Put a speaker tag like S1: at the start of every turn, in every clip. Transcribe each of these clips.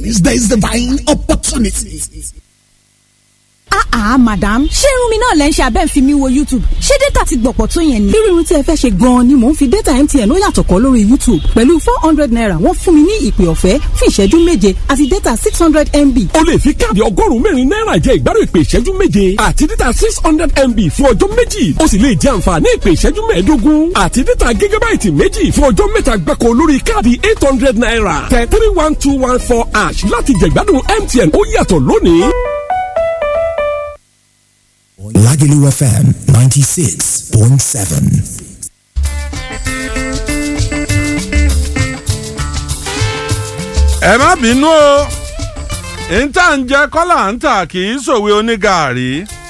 S1: is there is divine opportunity.
S2: Ah ah madam ṣé irun mi náà lẹ́ ń ṣe abẹ́ ń fi mi wo YouTube ṣé data ti gbọ̀pọ̀ tó yẹn ni.
S3: bí irun tí ẹ fẹ́ ṣe gan-an ni mò ń fi data MTN ó yàtọ̀ kọ́ lórí YouTube pẹ̀lú four hundred naira wọ́n fún mi ní ìpè ọ̀fẹ́ fún ìṣẹ́jú méje àti data six hundred MB.
S4: o lè fi káàdì ọgọ́rùn-ún mẹ́rin náírà jẹ ìgbádùn ìpè ìṣẹ́jú méje àti data six hundred MB fún ọjọ́ méjì o sì lè jẹ àǹfààní ìpè ìṣẹ́jú mẹ́ẹ̀ẹ́dógún àti data gígábáìtì méjì fún ọjọ́ mẹ́ta gbáko lórí káàdì eight hundred naira tẹ three one two one four ash láti jẹ ìgbádùn MTN ó yàtọ̀ lónìí.
S5: Lagelu FM 96.7.
S6: ẹ má bínú o níta ń jẹ kọ́là ń tà kì í sòwe onígàárí.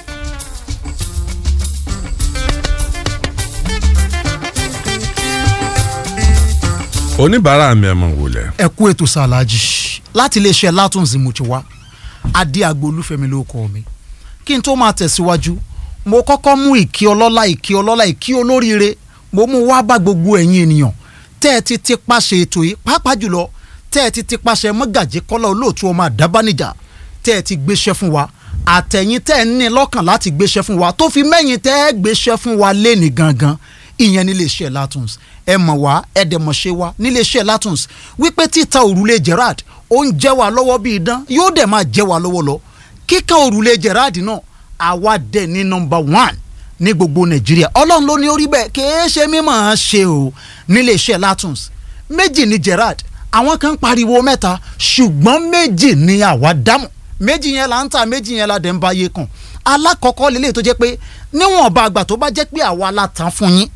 S6: oníbàárà mi ẹ̀ mọ̀ wòlẹ̀.
S7: ẹ kú ètò sàlájì láti iléeṣẹ́ látúnzì mo ti wá adé agbo olúfẹ́mi ló kọ́ mi kí n tó máa tẹ̀síwájú mo kọ́kọ́ mú ìkí ọlọ́lá ìkí ọlọ́lá ìkí olóríire mo mú wá bá gbogbo ẹ̀yin ènìyàn tẹ́ ẹ ti ti paṣẹ ètò yìí pàápàá jùlọ tẹ́ ẹ ti ti paṣẹ mọ́gàjì kọ́lá olóòtú ọmọ àdábánijà tẹ́ ẹ ti gbéṣẹ́ fún wa àtẹ̀yìn tẹ́ ẹ ní lọ́kàn láti gbéṣẹ́ fún wa tó fi mẹ́yìn tẹ́ ẹ gbéṣẹ́ fún wa léni gangan ìyẹn nílé iṣẹ́ Latons ẹ mọ̀ wá ẹ dẹ̀ mọ̀ ṣe wá nílé iṣẹ́ Latons wípé títa òrùlé Gerard ó ń jẹ́ wa lọ́wọ́ bí idán yóò dẹ̀ máa jẹ́ wa lọ́wọ́ lọ kíkan òrùlé Gerard náà àwa dẹ̀ ní nọmba one ní gbogbo Nàìjíríà ọlọ́run ló ní orí bẹ́ẹ̀ kìí ṣe mímọ̀ ọ́n ṣe o nílé iṣẹ́ Latons méjì ní Gerard àwọn kan pariwo mẹ́ta ṣùgbọ́n méjì ní àwa dámọ̀ méjì yẹn là ń ta méjì yẹn la dẹ̀ ń bá yé kan alákọ̀ọ́kọ́ lélẹ̀ tó jẹ́ pé níwọ̀nba àgbà tó bá jẹ́ pé àwa la tàn fún yín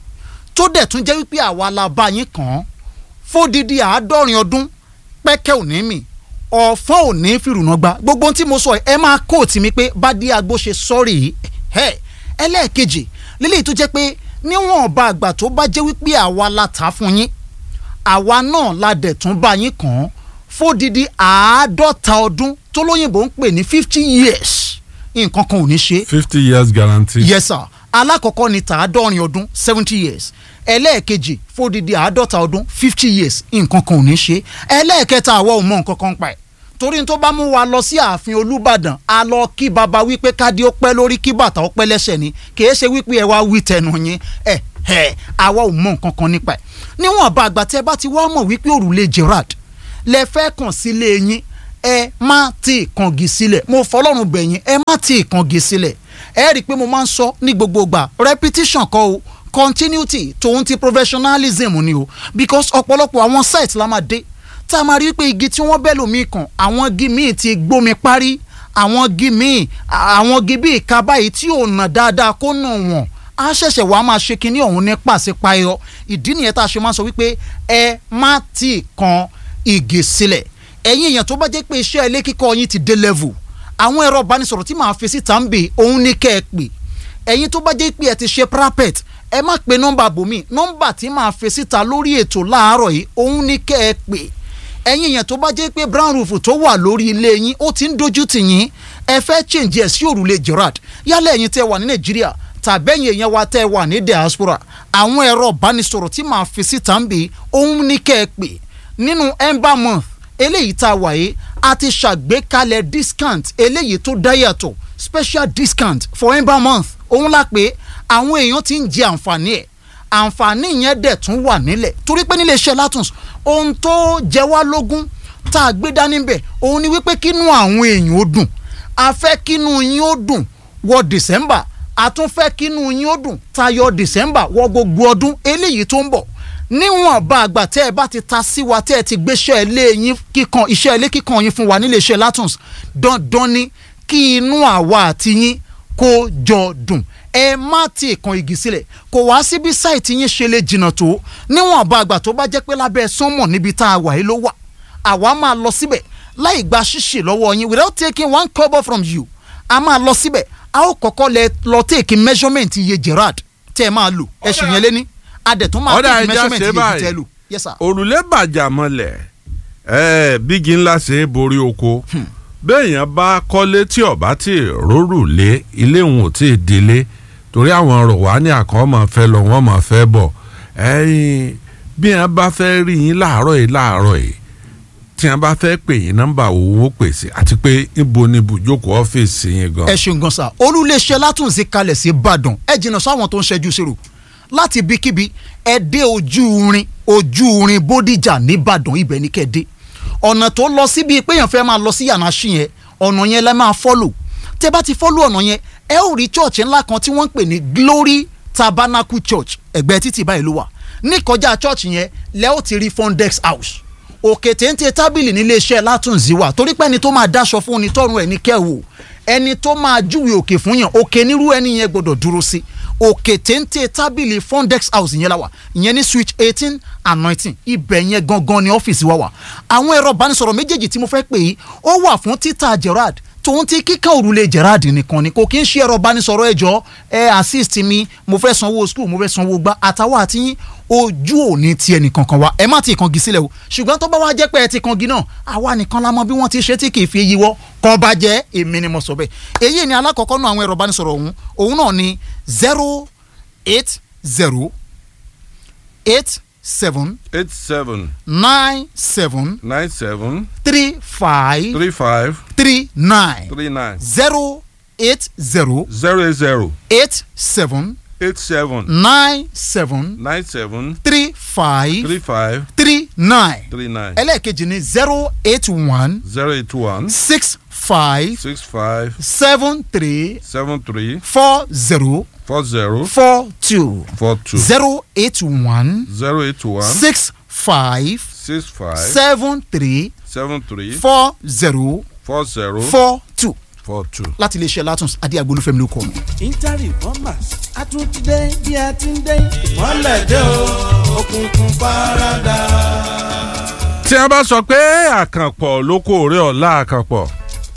S7: tó dẹ̀ tún jẹ́ wípé àwa la bá yín kàn án fódìdí àádọ́rin ọdún pẹ́kẹ́ òní mi ọ̀fọ́n òní fìrùnà gba gbogbo ohun tí mo sọ ẹ máa kóòtù mi pé bádé agbó ṣe sọ́ọ̀rì ẹ̀ ẹlẹ́ẹ̀kejì lílẹ̀ tó jẹ́ pé níwọ̀nba àgbà tó bá jẹ́ wípé àwa la tà fún yín àwa náà la dẹ̀ tún bá yín kàn án fódìdí àádọ́ta ọdún tó lóyìnbó ń pè ní fifty years nǹkan kan ò ní ṣe.
S6: fifty years guarantee.
S7: yes sir alákọ̀ọ́kọ́ ni tàádọ́rin ọdún seventy years ẹlẹ́ẹ̀kejì fódìdí àádọ́ta ọdún fifty years nǹkan kan ò ní ṣe ẹlẹ́ẹ̀kẹta àwa ò mọ nǹkan kan pa ẹ̀ torí tó bá mú wa lọ sí ààfin olúbàdàn a lọ kí baba wípé kádé ó pẹ́ lórí kí bàtà ó pẹ́ lẹ́sẹ̀ ni kìí ṣe wípé ẹ wá wí tẹnu yín ẹ ẹ àwa ò mọ nǹkan kan nípa ẹ̀ níwọ̀n bá àgbà tẹ́ bá ti wá mọ̀ wípé òrùlé Gerard lẹ fẹ́ kàn sílé yín ẹ má ti kàngi sílẹ̀ mo fọlọ́run bẹ̀yìn ẹ má ti kàngi sílẹ̀ ẹ rí i pé mo máa ń sọ ní gbogbo ìgbà repetition kọ́ o continuity tòun ti professionalism ni o because ọ̀pọ̀lọpọ̀ àwọn site la máa dé tá a máa rí i pé igi tí wọ́n bẹ́ lómi kàn àwọn igi míì ti gbómi parí àwọn igi míì àwọn igi bíi ìka báyìí tí ò nà dáadáa kó nà wọ̀n a ṣẹ̀ṣẹ̀ wàá máa ṣe kinní ọ̀hún ní pàṣípààyọ ìdí nìyẹn tá a ṣe máa sọ wípé ẹ má ti kan igi sílẹ̀ ẹ̀yin èèyàn tó bá jẹ́ pé iṣẹ́ ilé kíkọ́ yín ti dé level àwọn ẹ̀rọ ìbánisọ̀rọ̀ tí màá fi síta ń bè òun ní kẹ́ ẹ pè ẹ̀yin tó bá jẹ́ pé ẹ ti ṣe parapet ẹ má pe nọ́mbà bòmí nọ́mbà tí màá fi síta lórí ètò láàárọ̀ yìí òun ní kẹ́ ẹ pè ẹ̀yin èèyàn tó bá jẹ́ pé brown roof tó wà lórí ilé yín ó ti ń dojú tì yín ẹ fẹ́ change ẹ̀ sí òrùlé Gerard yálẹ̀ ẹ̀yin tẹ́ wà ní Nàìjíríà tàbẹ́yìn èèyàn wa tẹ́ wà ní diaspora àwọn ẹ̀rọ ìbánisọ̀rọ̀ tí màá fi síta ń bè òun ní kẹ́ ẹ pè nínú ember month eléyìí tá a wà yìí a ti ṣàgbékalẹ̀ discount eléyìí tó dá yàtọ̀ special discount for ember month òun la pé àwọn èèyàn ti ń jẹ àǹfààní ẹ̀ àǹfààní yẹn dẹ̀ tún wà nílẹ̀ torí pé nílé iṣẹ́ Latons ohun tó jẹ wá lógún tá a gbé dání bẹ̀ òun ni wípé kínú àwọn èèyàn ó dùn a fẹ́ kínú yín ó dùn wọ December a tún fẹ́ kínú yín ó dùn tayọ December wọ gbogbo ọdún eléyìí tó ń bọ̀ níwọ̀n bá àgbà tẹ́ ẹ bá ti ta sí wa tẹ́ ẹ ti gbéṣẹ́ ilé yín kíkan iṣẹ́ ilé kíkan yín fún wa nílé iṣẹ́ Latons dandan ni kí inú àwa àti yín kó jọ dùn ẹ má ti kan igi sílẹ̀ kò wá síbi sáìtì yín ṣe lè jìnnà tó níwọ̀n bá àgbà tó bá jẹ́ pé lábẹ́ sánmọ̀ níbi tá a wà yìí ló wà àwa máa lọ síbẹ̀ láì gba ṣíṣe lọ́wọ́ yín without taking one kobo from you a máa lọ síbẹ̀ a ó kọ́kọ́ lẹ lọ take measurement iye Gerard tẹ́ ẹ máa lò ẹ ṣì yẹn lé ní adẹ̀tún máa
S6: ọ̀dà
S7: take
S6: ẹja
S7: measurement
S6: ṣe
S7: iye
S6: báyìí
S7: tẹ́ lò yes sir.
S6: òrùlé bàjá mọ́lẹ̀ ẹ bígi ńlá ṣe é borí oko béèyàn bá kọ́lé tí ọ̀bá tí rórùlé ilé òun ò tí ì délé torí àwọn rọ̀wá ní àkàn máa fẹ́ lọ wọ́n máa fẹ́ bọ̀ ẹ̀yìn bí wọ́n bá fẹ́ rí yín láàárọ̀ yìí láàárọ̀ yìí tí tí wọn bá fẹ́ pè yín nọ́mbà owó pèsè àti pé ibo ni ibùjókòó ọ́fíìsì yín gan.
S7: ẹ ṣeun gan sa olúléeṣẹ́ látúnṣe kalẹ̀ sí ìbàdàn ẹ jìnnà sáwọn tó ń ṣẹ́jú sírò láti ibikíbi ẹ dé ojú rin ojú rin bódìjà nìbàdàn ibẹ̀ ní kẹ́ẹ̀dé ọ̀nà tó lọ síbi pé èèyàn fẹ́ máa lọ sí yàrá sí yẹn ọ̀nà yẹn lẹ́ máa fọ́lò tẹ́ bá ti fọ́lò ọ̀nà yẹn ẹ ó rí church ńlá kan tí wọ́n ń pè ní glory tabernacle church ẹ̀gbẹ́ títì báyìí ló wà ní kọjá church yẹn lẹ́ ó ti rí fondex house òkè téńté tábìlì níléeṣẹ́ látúnzí wà torí pé ẹni tó máa dáṣọ fún ni tọrùn ẹ̀ ní kẹ́wò ẹni tó máa júwe òkè fún yàn òkè nírú ẹni yẹn gbọ́dọ̀ dúró sí òkè téńté tábìlì fondex house yẹn la wà ìyẹn ní switch eighteen and nineteen ibẹ̀ yẹn gangan ni ọ́fíìsì wa wà àwọn ẹ̀rọ ìbánisọ̀rọ̀ méjèèjì tí mo fẹ́ pè yìí ó wà fún títà gerard tòun ti kíkà òrùlé gerard nìkan ni kò kí ń ṣe ẹ̀rọ ìbánisọ̀rọ̀ ẹ̀jọ́ ẹ assist mi mo fẹ́ sanwó school mo fẹ́ sanwó gbá àtàwọn àtìyín ojú òní ti ẹnì kankan wa ẹ má ti kangi sílẹ̀ o ṣùgbọ́n tó bá wá jẹ́ pé ẹ ti kangi náà àwa nìkan la mọ bí wọ́n ti ṣe tí kì í fi yíwọ́ kàn bá jẹ́ èmi ni mo sọ bẹ́ẹ̀ èyí ni alákọ̀ọ́kọ́ náà àwọn ẹ̀rọ ìbánisọ̀rọ̀ ọ̀hún òun náà ni zero eight zero eight seven
S6: eight seven
S7: nine seven
S6: nine seven
S7: three five
S6: three five
S7: three nine
S6: three nine
S7: zero eight zero
S6: zero eight zero
S7: eight seven
S6: eight seven
S7: nine seven
S6: nine seven
S7: three five
S6: three five
S7: three nine
S6: three nine
S7: ẹlẹ́ẹ̀kejì ni zero eight one
S6: zero eight one
S7: six five
S6: six five
S7: seven three
S6: seven three
S7: four zero
S6: four zero
S7: four two
S6: four two
S7: zero eight one
S6: zero eight one
S7: six five
S6: six five
S7: seven three
S6: seven three
S7: four zero
S6: four zero
S7: four two
S6: four two.
S7: láti iléeṣẹ́ látúnṣe adé agbolúfẹ́mi ló kọ́ mi.
S8: intari bombers àtúntìdé bí a ti ń dé. ìmọ̀lẹ̀ dé o òkùnkùn paradà.
S6: tí a bá sọ pé àkànpọ̀ ló kó òré ọ̀la àkànpọ̀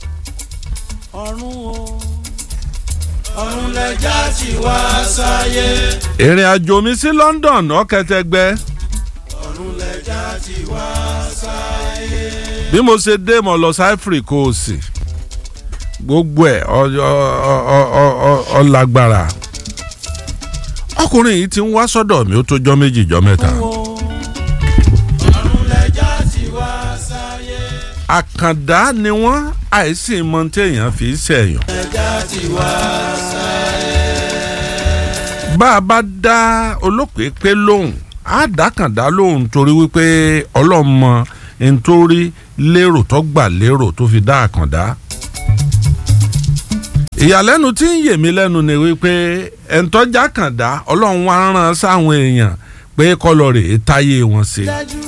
S8: ọ̀run o ọ̀run lẹ́jà tí wá sáyé.
S6: ìrìn àjò mi sí London ọ̀kẹ́tẹ́gbẹ́
S8: ọ̀run lẹ́jà tí wá sáyé.
S6: bí mo ṣe dé mo lọ sí Ivory Coast gbogbo ẹ̀ ọ- ọ- ọ- ọ- ọ- ọ- ọlágbára ọkùnrin yìí ti ń wá sọ́dọ̀ mi ó tó jọ́ méjì jọ́ mẹ́ta
S8: ọ̀run lẹ́jà tí wá sáyé.
S6: àkàndá ni wọ́n àìsí mọ téèyàn fi ṣẹ̀yàn
S8: lẹ́jà tí wá sáyé.
S6: bá a bá dá olóòpé pé lóhùn á dákàndá lóhùn torí wípé ọlọ́mọ nítorí lérò tó gbà lérò tó fi dá àkàndá. ìyàlẹ́nu tí ń yè mí lẹ́nu ni wípé ẹ̀ńtọ́jà kàndá ọlọ́run wá rán sáwọn èèyàn pé kọ́lọ̀ rè é táyé wọn ṣe.
S8: dájú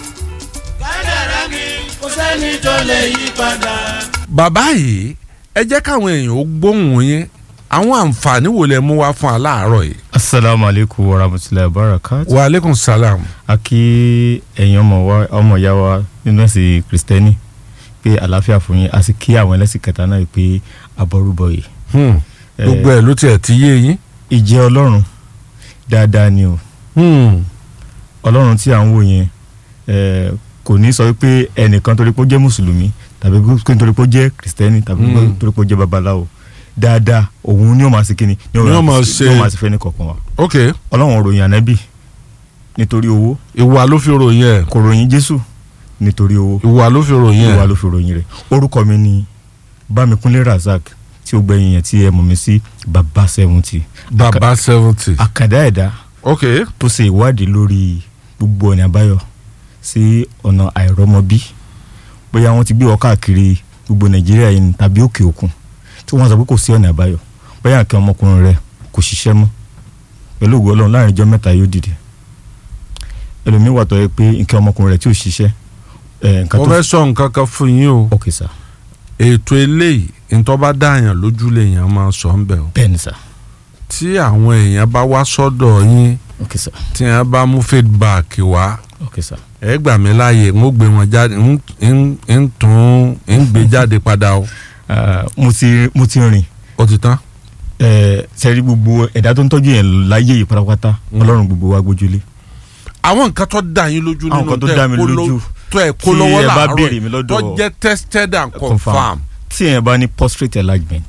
S8: kádàrá mi kò sẹ́ni tó lè yí padà.
S6: bàbá yìí ẹ jẹ́ káwọn èèyàn ó gbóhùn yín àwọn àǹfààní wo lẹ mú wá fún aláàárọ̀ yìí.
S9: asalaamu aleykum wa rahmatulahi wa barakatu.
S6: wa aleykum salaam.
S9: a kí ẹ̀yin ọmọ wa ọmọ ìyá wa nínú ẹ̀sìn kristẹni pé àlàáfíà fún yín a sì kí àwọn ẹlẹ́sìn kẹta náà pé abọ́rúbọ yìí.
S6: Hmm. gbogbo ẹ̀ ló tiẹ̀ ti yé yín.
S9: ìjẹ́ ọlọ́run dáadáa ni o
S6: Hmm.
S9: ọlọ́run tí à ń wò yẹn eh, kò ní sọ pé ẹnìkan torí pé ó jẹ́ mùsùlùmí tàbí pé torí pé ó jẹ́ kristẹni tàbí pé
S6: Mm.
S9: torí pé ó jẹ́ babaláwo dáadáa òun ni ó máa ṣe kíni ni
S6: Ni ó máa ṣe-
S9: ni ó máa ṣe fẹ́ ní kọ̀ọ̀kan wa
S6: ok
S9: ọlọ́run ròyìn ànábì nítorí owó
S6: ìwà ló fi ròyìn ẹ̀
S9: kò ròyìn jésù nítorí owó
S6: ìwà ló fi ròyìn
S9: ìwà
S6: ẹ̀
S9: ló fi ròyìn rẹ̀ orúkọ mi ni bámikunlé razak tí ó gbẹ̀yìn yẹn tí ẹ mọ̀ mí sí baba seventy
S6: baba seventy
S9: àkàndá ẹ̀dá
S6: ok
S9: tó ṣe ìwádìí lórí gbogbo ọ̀nà àbáyọ sí ọ̀nà àìrọ́mọbí bóyá wọ́n ti gbé ọ káàkiri gbogbo nàìjíríà yìí ni tàbí òkè òkun tí wọ́n sọ pé kò sí ọ̀nà àbáyọ bóyá nǹkan ọmọkùnrin rẹ kò ṣiṣẹ́ mọ́ pẹ̀lú ògùn ọlọ́run láàrin ijọ́ mẹ́ta yóò dìde ẹlòmíín wà tó yẹ pé nǹkan ọmọkùnrin rẹ tí ò ṣiṣẹ́ ẹ̀ nǹkan
S6: mo
S9: tó
S6: fẹ́ sọ nǹkan kan fún yín o
S9: ok sir
S6: ètò eléyìí ntọ́ bá dáàyàn lójú lèèyàn máa sọ ń bẹ̀ o
S9: bẹ́ẹ̀ ni sir
S6: tí àwọn èèyàn bá wá sọ́dọ̀ yín
S9: ok sir
S6: tí wọ́n bá mú feedback wá
S9: ok sir
S6: ẹ gbà mí láàyè ń ó gbé wọn jáde ń ń- ń tún ń gbé jáde padà o
S9: Ah, mo ti mo ti rìn
S6: ó ti tán.
S9: ẹ sẹ́rí gbogbo ẹ̀dá tó ń tọ́jú yẹn láyé yìí pátápátá ọlọ́run gbogbo wa gbójúlé
S6: àwọn nǹkan tó dá yín lójú
S9: Àwọn
S6: nínú
S9: nǹkan tó
S6: tẹ́
S9: dá
S6: ẹ
S9: mi
S6: kó ló-
S9: lójú
S6: tó ẹ kó
S9: tí
S6: lọ́wọ́
S9: ẹ bá
S6: làárọ̀
S9: béèrè
S6: yìí,
S9: mi lọ́dọ̀-
S6: tó jẹ́ tested and confirmed.
S9: tí èèyàn bá ní prostate enlargement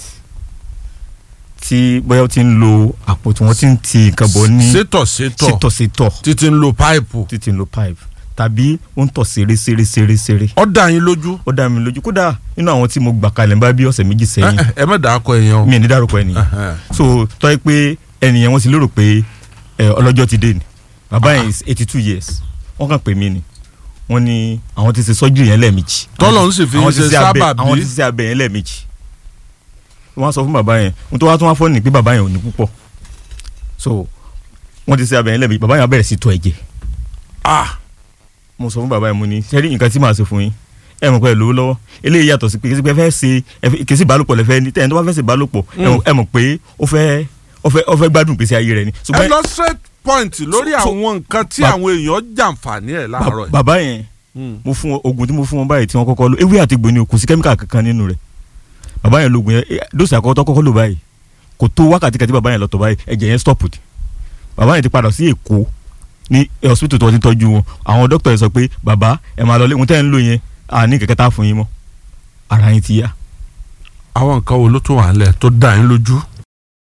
S9: tí bóyá ó ti ń lo àpò tí wọ́n ti ń ti nǹkan bọ̀ ní
S6: sétọ̀ sétọ̀
S9: sétọ̀sétọ̀
S6: títí ń lo páìpù
S9: títí ń lo pipe tàbí ó ń tọ̀ ṣeré ṣeré ṣeré ṣeré
S6: ó dá yín lójú
S9: ó dá mi lójú kódà nínú àwọn tí mo gbà kalẹ̀ ń bá bí ọ̀sẹ̀ méjì
S6: ẹ
S9: sẹ́yìn
S6: ẹ má dàá kọ èèyàn o.
S9: mi ò ní dárúkọ ẹnìyàn
S6: Ẹhẹn.
S9: so tọ́ ẹ pé ẹnìyàn wọ́n ti lérò pé ẹ, ọlọ́jọ́ ti dé ni bàbá yẹn is eighty two years wọ́n kàn pè mí ni wọ́n ní àwọn ti ṣe surgery yẹn lẹ́ẹ̀mejì
S6: Tọ́lọ̀ ń sì fi
S9: Àwọn ti
S6: ṣe
S9: ṣe abẹ-
S6: sábàbí.
S9: àwọn ti ṣe abẹ yẹn lẹ́ẹ̀mejì wọ́n á sọ fún bàbá yẹn ohun tó wá tó wá fọ́ ni pé bàbá yẹn ò ní púpọ̀ so wọ́n ti ṣe abẹ yẹn lẹ́ẹ̀mejì bàbá yẹn á bẹ̀rẹ̀ sí tọ̀ ẹ̀jẹ̀
S6: ah
S9: mo sọ fún bàbá yẹn mo ní sẹ́rí nǹkan tí màá ṣe fún yín ẹ mọ̀ pé ẹ lówó lọ́wọ́ eléyìí yàtọ̀ sí pé kí ẹ fẹ́ ṣe ẹ fẹ́- kì í sí ìbálòpọ̀ lẹ́fẹ́ ní tẹ́yìn tó bá fẹ́ ṣe ìbálòpọ̀ ẹ mọ̀- ẹ mọ̀ pé ó fẹ́ ó fẹ́ ó fẹ́ gbádùn ìgbésí ayé rẹ ni.
S6: ẹ
S9: ṣùgbọ́n
S6: lọ straight point lórí
S9: so-
S6: àwọn nǹkan tí
S9: ba-
S6: àwọn èèyàn jàǹfààní ẹ̀ láàárọ̀
S9: ba-
S6: yìí.
S9: bàbá yẹn
S6: Hmm.
S9: mo fún wọn oògùn tí mo fún wọn báyìí tí wọ́n kọ́kọ́ lò ewé àti gbòòní o kò sí kẹ́míkà kankan nínú rẹ̀ bàbá yẹn lògùn yẹn eh, dóòsì àkọ́kọ́ tó kọ́kọ́ lò báyìí kò tó wákàtí kan tí bàbá yẹn lọ tọ̀ báyìí ẹ̀jẹ̀ yẹn stop di bàbá yẹn ti padà sí Èkó ní eh, hospital tó ti ń tọ́jú wọn àwọn dókítà yẹn sọ pé bàbá ẹ máa lọ lé wọn tẹ́ ń lò yẹn àní kẹ̀kẹ́ tá a fún yín mọ́ ara yín ti yá
S6: àwọn nǹkan wo ló tún wà nílẹ̀ tó dá yín lójú.